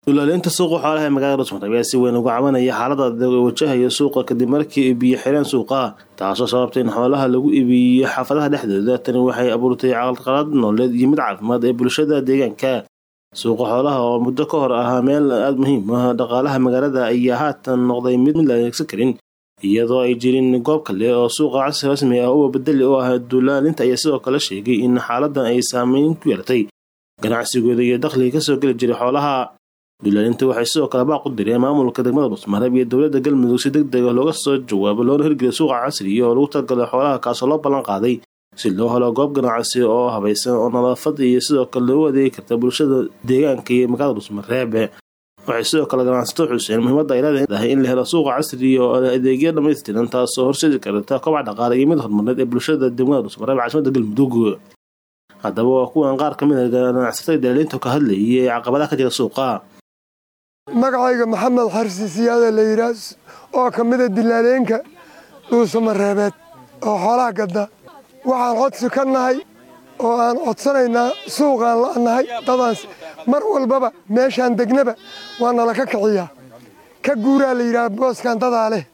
dulaalinta suuqa xoolaha ee magaalada Dhuusmar ayaa si weyn uga cabanaya xaaladda adag ee wajahaya suuqa kadib markii ay biyo xireen suuqa taasoo sababtay in xoolaha lagu iibiyo xaafadaha dhexdooda tani waxay abuurtay caqalqalad nololeed iyo mid caafimaad ee bulshada deegaanka suuqa xoolaha oo muddo ka hor ahaa meel aada muhiim ah dhaqaalaha magaalada ayaa haatan noqday mid mid la adeegsan karin iyadoo ay jirin goob kale oo suuqa casri rasmi ah uga bedeli u ah dulaalinta ayaa sidoo kale sheegay in xaaladan ay saameyn ku yeelatay ganacsigooda iyo dakhliga kasoo geli jiray xoolaha dulaalinta waxay sidoo kale baaq u direen maamulka degmada Dhuusmareeb iyo dowladda galmudug si degdeg ah looga soo jawaabo loona hirgeliyo suuqa casriga oo lagu talagalay xoolaha kaasoo loo ballan qaaday si loo helo goob ganacsi oo habaysan oo nadaafad iyo sidoo kale loogu adeegi karta bulshada deegaanka iyo magaalada Dhuusmareeb waxay sidoo kale ganacsato xuseen muhiimadda ay leedahay in la helo suuqa casriga oo leh adeegyo dhammaystiran taasoo horseedi karta kobac dhaqaale iyo mid horumarneed ee bulshada degmada Dhuusmareeb caasimadda galmudug haddaba waa kuwan qaar ka mid a ganacsatada dalaaliinta ka hadlayay ee caqabadaha ka jira suuqa magacayga maxamed xarsi siyaada la yidhaah oo ka mida dilaaleenka dhuusamareebeed oo xoolaha gadda waxaan codsi ka nahay oo aan codsanaynaa suuqaan la'nahay dadaans mar walbaba meeshaan degnaba waa nala ka kiciyaa ka guuraa la yidhaah booskan dadaa leh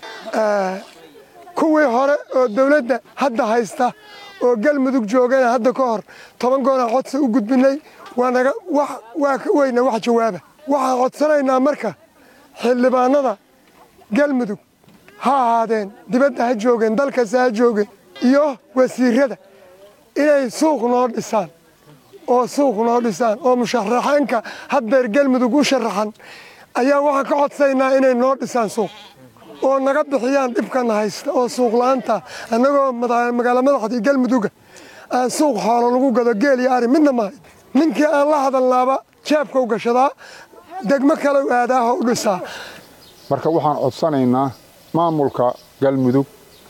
kuwii hore oo dawladda hadda haysta oo galmudug joogana hadda ka hor toban goonaan codsi u gudbinay waanaga waa ka weyna wax jawaaba waxaan codsanaynaa marka xildhibaanada galmudug ha ahaadeen dibadda ha joogeen dalkasta ha joogeen iyo wasiirada inay suuq noo dhisaan oo suuq noo dhisaan oo musharaxeenka haddeer galmudug u sharaxan ayaa waxaan ka codsaynaa inay noo dhisaan suuq oo naga bixiyaan dhibkana haysta oo suuqla'aanta annagoo magaalo madaxdii galmuduga aan suuq xoolo lagu gado geel iyo ari midna maahay ninkii aan la hadalnaaba jeebka u gashadaa degmo kale aadaaho u dhisaa marka waxaan codsanaynaa maamulka galmudug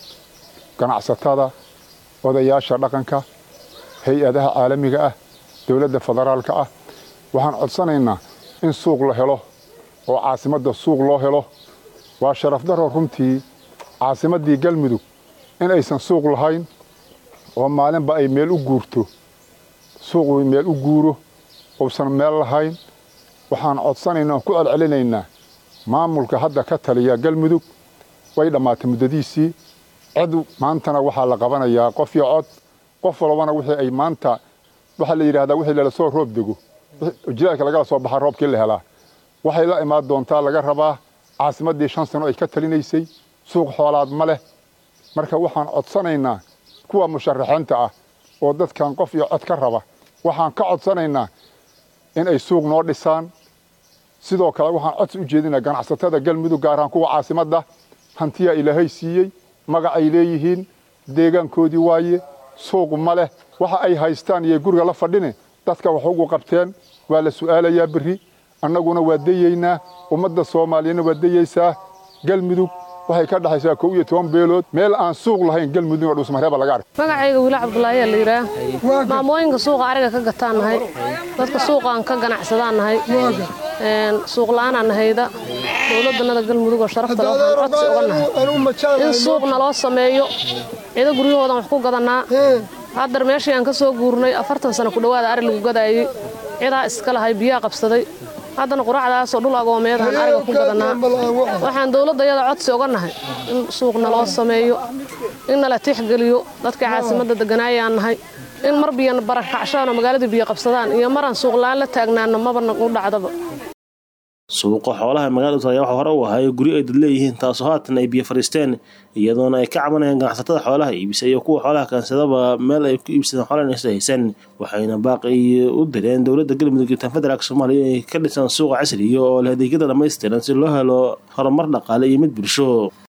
ganacsatada odayaasha dhaqanka hay-adaha caalamiga ah dowladda federaalka ah waxaan codsanaynaa in suuq la helo oo caasimadda suuq loo helo waa sharafdaro runtii caasimaddii galmudug in aysan suuq lahayn oo maalinba ay meel u guurto suuqu meel u guuro uusan meel lahayn waxaan codsanaynaa ku celcelinaynaa maamulka hadda ka taliya galmudug way dhammaatay muddadiisii cid maantana waxaa la qabanayaa qof iyo cod qof walbana wixii ay maanta waxaa la yidhahdaa wixii lala soo roob dego jilaalka lagala soo baxa roobkii la helaa waxay la imaan doontaa laga rabaa caasimaddii shan sano ay ka talinaysay suuq xoolaad ma leh marka waxaan codsanaynaa kuwa musharaxiinta ah oo dadkan qof iyo cod ka raba waxaan ka codsanaynaa in ay suuq noo dhisaan sidoo kale waxaan codsi u jeedinaa ganacsatada galmudug gaar ahaan kuwa caasimadda hantiyaa ilaahay siiyey magacay leeyihiin deegaankoodii waaye suuq ma leh waxa ay haystaan iyo guriga la fadhine dadka wax ugu qabteen waa la su'aalayaa berri annaguna waa dayeynaa ummadda soomaaliyana waa dayeysaa galmudug waxay ka dhexaysaa kow iyo toban beelood meel aan suuq lahayn galmudug oo dhuusmareeba laga arkay magacayga wiila cabdulaahiyaa la yidhaah maamooyinka suuqa ariga ka gataan nahay dadka suuqaan ka ganacsadaan nahay suuq la'aanaan nahayda dowladdanada galmudug oo sharafta leh waxaan codsi uga nahay in suuq naloo sameeyo cido guryahoodan wax ku gadannaa haddar meeshii aan ka soo guurnay afartan sano ku dhowaada ari lagu gadaayey cidaa iska lahay biyaa qabsaday haddana quracdaasoo dhul agoomeedaan ariga ku gadannaa waxaan dowladdayada codsi uga nahay in suuq naloo sameeyo in nala tixgeliyo dadkai caasimadda degganaayaan nahay in mar biyo barakacshadaan oo magaaladii biyo qabsadaan iyo maraan suuqla'aan la taagnaano mabana u dhacdaba suuqa xoolaha magaalada Dhuusmareeb waxa hore u ahaa guri ay dad leeyihiin taasoo haatan ay biyo fariisteen iyadoona ay ka cabanayaan ganacsatada xoolaha iibisa iyo kuwa xoolaha kaansadaba meel ay ku iibsadaan xoolaha inaysan haysan waxayna baaqi u direen dowladda galmudug iyo tan federaalka soomaaliya inay ka dhisaan suuqa casriga oo leh adeegyada dhammaystiran si loo helo horumar dhaqaale iyo mid bulsho